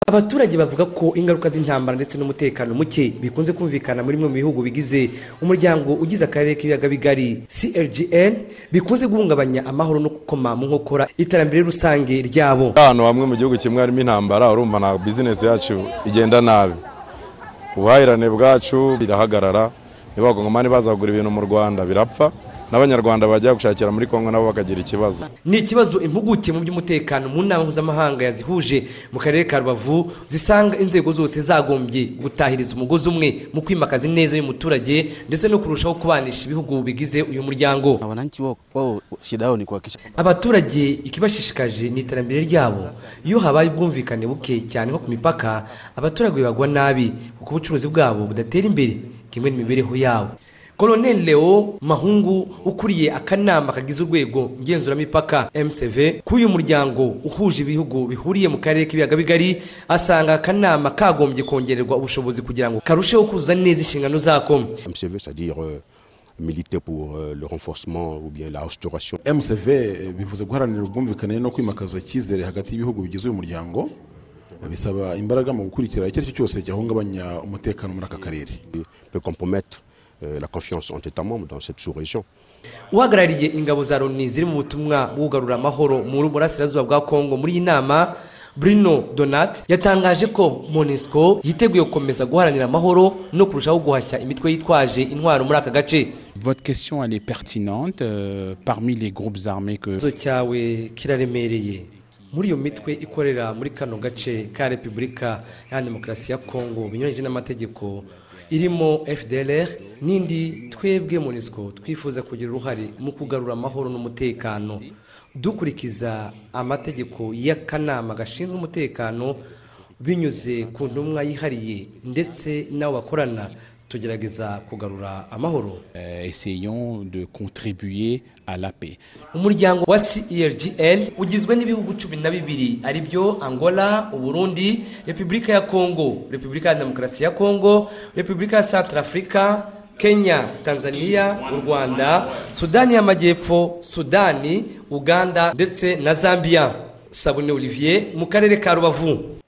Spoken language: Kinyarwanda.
abaturage bavuga ko ingaruka z'intambara ndetse n'umutekano muke bikunze kumvikana muri bimwe mu bihugu bigize umuryango ugize akarere k'ibiyaga bigari crgn bikunze guhungabanya amahoro no gukoma mu nkokora iterambere rusange ryabo ahantu hamwe mu gihugu kimwe harimo intambara urumva na bizinesi yacu igenda nabi ubuhahirane bwacu birahagarara ntibagongomani baza kugura ibintu mu rwanda birapfa n'abanyarwanda bajya gushakira muri kongo nabo bakagira ikibazo ni ikibazo impuguke mu by'umutekano mu nama mpuzamahanga yazihuje mu karere ka rubavu zisanga inzego zose zagombye gutahiriza umugozi umwe mu kwimakaza ineza y'umuturage ndetse no kurushaho kubanisha ibihugu bigize uyu muryango Na wananchi wao, wao shida yao ni kuhakikisha abaturage ikibashishikaje ni iterambere ryabo iyo habaye ubwumvikane buke cyane nko ku mipaka abaturage bagwa nabi kuko ubucuruzi bwabo budatera imbere kimwe n'imibereho yabo Colonel Leo Mahungu ukuriye akanama kagize urwego ngenzuramisaka MCV k'uyu muryango uhuje ibihugu bihuriye mu karere k'ibiyaga bigari asanga akanama kagombye kongererwa ubushobozi kugira ngo karusheho kuzuza neza inshingano zako MCV c'est-à-dire euh, militer pour euh, le renforcement ou bien la restauration mcv eh, bivuze guharanira ubwumvikane no kwimakaza icyizere hagati y'ibihugu bigize uyu muryango bisaba imbaraga mu gukurikira icyo ari cyo cyose cyahungabanya umutekano muri aka karere qui peut compromettre euh, la confiance entre États membres dans cette sous-région. uhagarariye ingabo za loni ziri mu butumwa bwugarura amahoro mu burasirazuba bwa kongo muri iyi nama Bruno Donat yatangaje ko Monesco yiteguye gukomeza guharanira amahoro no kurushaho guhashya imitwe yitwaje intwaro muri aka gace Votre question, elle est pertinente euh, parmi les groupes armés que... ikibazo cyawe kiraremereye muri iyo mitwe ikorera muri kano gace ka repubulika ya demokarasi ya kongo binyuranyije n'amategeko irimo fdr n'indi twebwe monisco twifuza kugira uruhare mu kugarura amahoro n'umutekano dukurikiza amategeko y'akanama gashinzwe umutekano binyuze ku ntumwa yihariye ndetse n'abo bakorana tugerageza kugarura amahoro euh, essayons de contribuer à la paix. umuryango wa CELGL ugizwe n'ibihugu cumi na bibiri ari byo angola uburundi repubulika ya kongo repubulika ya demokarasi ya kongo repubulika ya centre afurika kenya tanzania u rwanda sudani y'amajyepfo sudani uganda ndetse na zambia sabune olivier mu karere ka rubavu